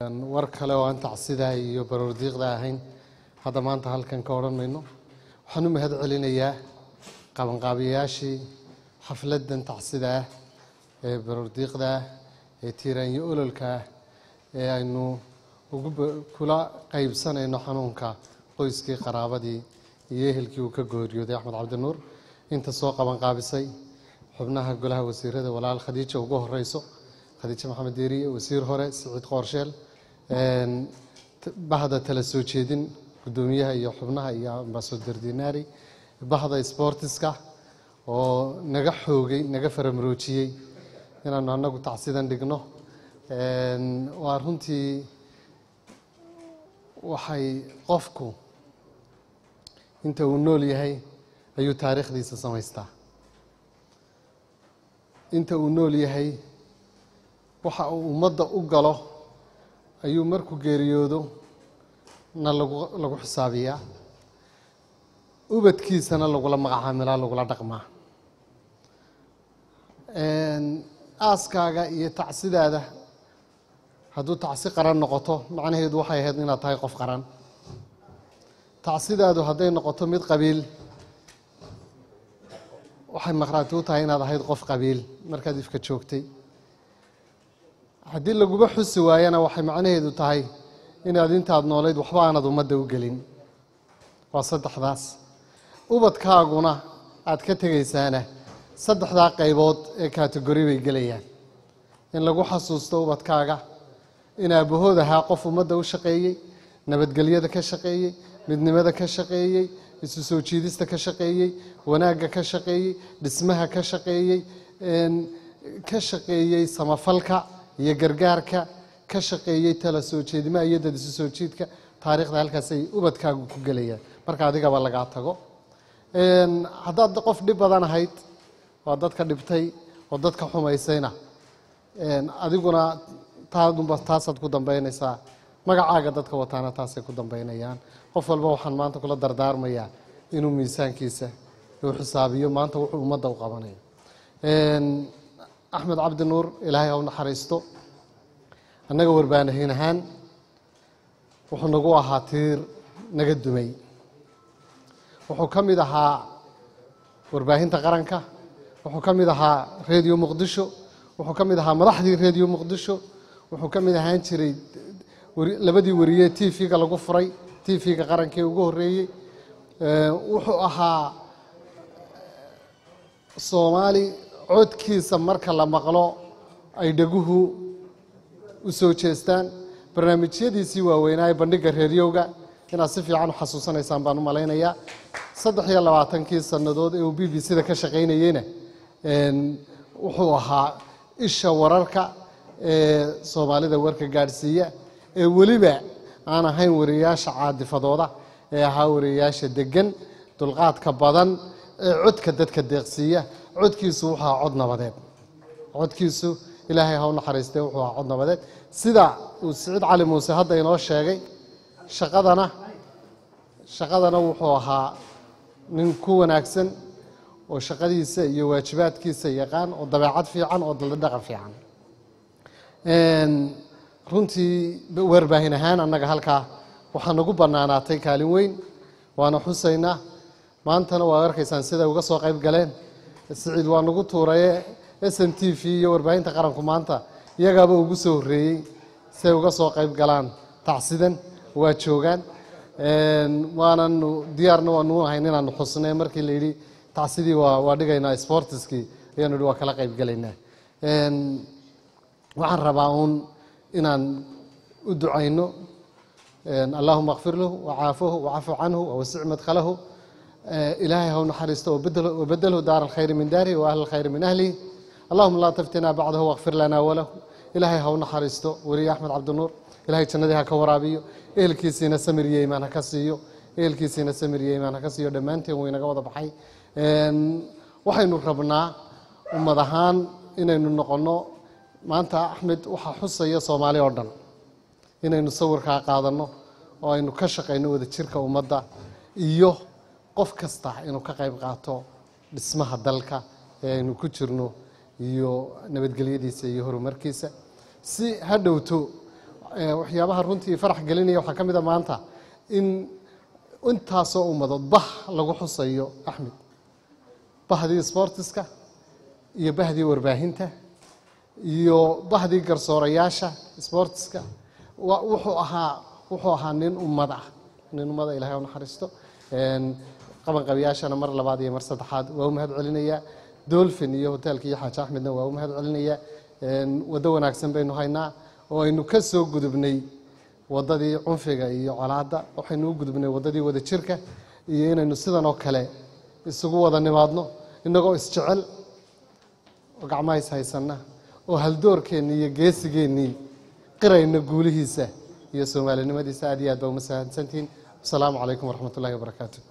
war kale oo aan tacsidaa iyo baroordiiqda ahayn hadda maanta halkan ka odhan mayno waxaan u mahad celinayaa qabanqaabiyayaashii xafladdan tacsida ah ee baroordiiqda ah ee tiiraanyo ololka ah ee aynu ugu kula qaybsanayno xanuunka qoyskii qaraabadii iyo ehelkii uu ka gooriyooday axmed cabdinuur inta soo qabanqaabisay xubnaha golaha wasiirada walaal khadiija ugu horeyso khadiijo maxamed deeriye wasiir hore siciid qoorsheel bahda tala soo jeedin guddoomiyaha iyo xubnaha iyo ambasador dinaari bahda sportiska oo naga xoogay naga faramaroojiyey inaanu anagu tacsidan dhigno waa runtii waxay qofku inta uu nool yahay ayuu taariikhdiisa samaystaa inta uu nool yahay waxa uu ummadda u galo ayuu markuu geeriyoodo na lagu lagu xisaabiyaa ubadkiisana lagula magacaamilaa lagula dhaqmaa aaskaaga iyo tacsidaada hadduu tacsi qaran noqoto macnaheedu waxay ahayd inaad tahay qof qaran tacsidaadu hadday noqoto mid qabiil waxay maqhraati u tahay inaad ahayd qof qabiil markaad ifka joogtay haddii laguba xusi waayana waxay macnaheedu tahay inaad intaad noolayd waxba aanad ummadda u gelin waa saddexdaas ubadkaaguna aad ka tegaysaana saddexdaa qaybood ee kategori bay gelayaan in lagu xasuusto ubadkaaga in aabahood ahaa qof ummadda u shaqeeyey nabadgelyada ka shaqeeyey midnimada ka shaqeeyey isu soo jiidista ka shaqeeyey wanaagga ka shaqeeyey dhismaha ka shaqeeyey ka shaqeeyey samafalka iyo gargaarka ka shaqeeyey tala soo jeedimaha iyo dad isu soo jiidka taariikhda halkaasay ubadkaagu ku gelayaan marka adigaba lagaa tago haddaad qof dhib badan ahayd waa dadka dhibtay oo dadka xumaysayna adiguna taadunba taasaad ku dambeynaysaa magacaaga dadka wataana taasay ku dambeynayaan qof walba waxaan maanta kula dardaarmayaa inuu miisaankiisa uu xisaabiyo maanta wuxuu ummadda u qabanayo axmed cabdi nuur ilaahay ha u naxariisto annaga warbaanahiin ahaan wuxuu nagu ahaa tiir naga dumay wuxuu ka mid ahaa warbaahinta qaranka wuxuu ka mid ahaa redio muqdisho wuxuu ka mid ahaa madaxdii redio muqdisho wuxuu ka mid ahaan jiray labadii wariye t v-ga lagu furay t v-ga qarankii ugu horeeyey wuxuu ahaa soomaali codkiisa marka la maqlo ay dhaguhu u soo jeestaan barnaamijyadiisii waaweynaaye bandhigga reeryowga inaad si fiican u xasuusanaysaan baan u malaynayaa saddex iyo labaatankii sannadood ee uu b b c-da ka shaqaynayeyna wuxuu ahaa isha wararka ee soomaalida warka gaadhsiiya ee weliba aan ahayn wariyayaasha caadifadooda ee ahaa wariyayaasha degan dulqaadka badan ee codka dadka deeqsiiya codkiisu wuxuu ahaa cod nabadeed codkiisu ilaahay ha u naxariistee wuxuu ahaa cod nabadeed sida uu siciid cali muuse hadda inoo sheegay shaqadana shaqadana wuxuu ahaa nin ku wanaagsan oo shaqadiisa iyo waajibaadkiisa yaqaan oo dabeecad fiican oo daldhaqan fiican runtii warbaahin ahaan annaga halkaa waxaa nagu bannaanaatay kaalin weyn waana xusaynaa maantana waad arkaysaan siday uga soo qayb galeen siciid waa nagu tuuraye s n t v iyo warbaahinta qaranku maanta iyagaaba ugu soo horreeyey siay uga soo qayb galaan tacsidan waa joogaan waananu diyaarna waanu ahayn inaanu xusnay markii la yidhi tacsidii waa waa dhigaynaa sportiskii ayaanu yihi waa kala qayb galaynaa waxaan rabaa uun inaan u ducayno allahuma kfir lahu wacaafuhu wacafu canhu wawasic madkhalahu ilaahay ha u naxariisto wabeddelhu daar alkhayri min daarihi wa ahli alkhayri min ahlihi allahuma laa taftinaa bacdahu wakfir lanaa walahu ilaahay ha u naxariisto weliye axmed cabdinuur ilahay jannadii ha ka waraabiyo ehelkiisiina samir iyo imaan ha ka siiyo ehelkiisiina samir iyo imaan ha ka siiyo dhammaanteen wuu inaga wada baxay waxaynu rabnaa ummad ahaan inaynu noqonno maanta axmed waxaa xusaya soomaali oo dhan inaynu sawirkaa qaadanno oo aynu ka shaqayno wada jirka ummadda iyo qof kasta inuu ka qayb qaato dhismaha dalka ee aynu ku jirno iyo nabadgelyadiisa iyo horumarkiisa si ha dhowto eh, waxyaabaha runtii farax gelinaya waxaa ka mid a maanta in intaasoo ummadood bah lagu xusayo axmed bahdii sportiska iyo bahdii warbaahinta iyo bahdii garsoorayaasha sportiska wa- wuxuu ahaa wuxuu ahaa nin ummad ah nin ummada ilahay u naxariisto Een, qabanqabiyaashana mar labaad iyo mar saddexaad waa u mahad celinayaa dolphin iyo hoteelka iyo xaaji axmedna waa u mahad celinayaa Een, waddo wanaagsan baynu haynaa oo aynu ka soo gudubnay waddadii cunfiga iyo colaadda waxaynu u gudubnay waddadii wada jirka iyo inaynu sidan oo kale isugu wada nimaadno innagoo isjecel oo gacmaha is haysanna oo haldoorkeennii iyo geesigeennii qirayna guulihiisa iyo soomaalinimadiisa aad iyo aad baa uma sahadsantihiin wasalaamu calaykum waraxmat ullahi wabarakaatu